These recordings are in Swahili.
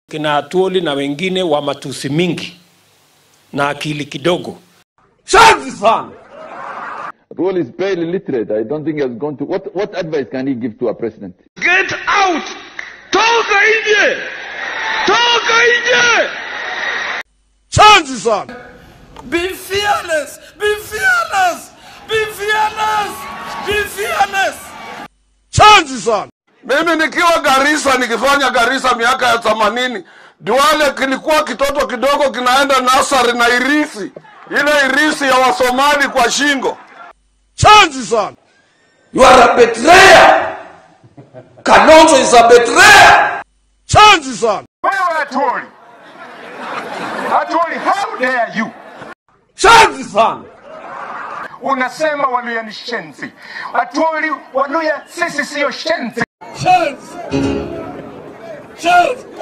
kina Atuoli na wengine wa matusi mingi na akili kidogo. Shanzi sana. Rule is barely literate. I don't think he has gone to. What, what advice can he give to a president? Get out! Toka nje! Toka nje! Shanzi sana. Be fearless! Be fearless! Be fearless! Be fearless! Shanzi sana. Mimi nikiwa Garissa nikifanya Garissa miaka ya themanini, Duale kilikuwa kitoto kidogo kinaenda nasari na irisi, ile irisi ya Wasomali kwa shingo. Shanzi sana. You are a betrayer! Kalonzo is a betrayer! Shanzi sana. Wewe Atwoli, Atwoli, how dare you? Shanzi sana. Unasema Waluya ni shenzi. Atwoli, Waluya sisi siyo shenzi. Shanzi! Shanzi!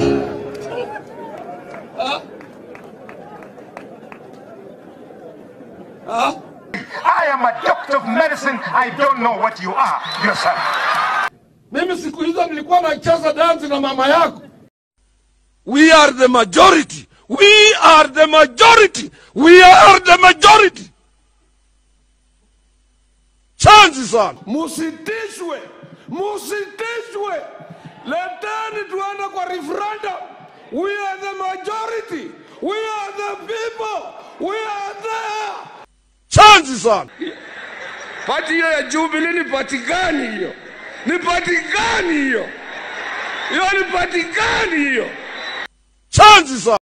I am a doctor of medicine. I don't know what you are yourself. Mimi siku hizo nilikuwa nacheza dansi na mama yako. We are the majority. We are the majority. We are the majority. Chanzi sana. Musitishwe, musitishwe. Leteni tuende kwa referendum. We are the majority. We are the people. We are there. Chanzi sana. Pati hiyo ya Jubilee ni pati gani hiyo? Ni pati gani hiyo? Hiyo ni pati gani hiyo? Chanzi sana.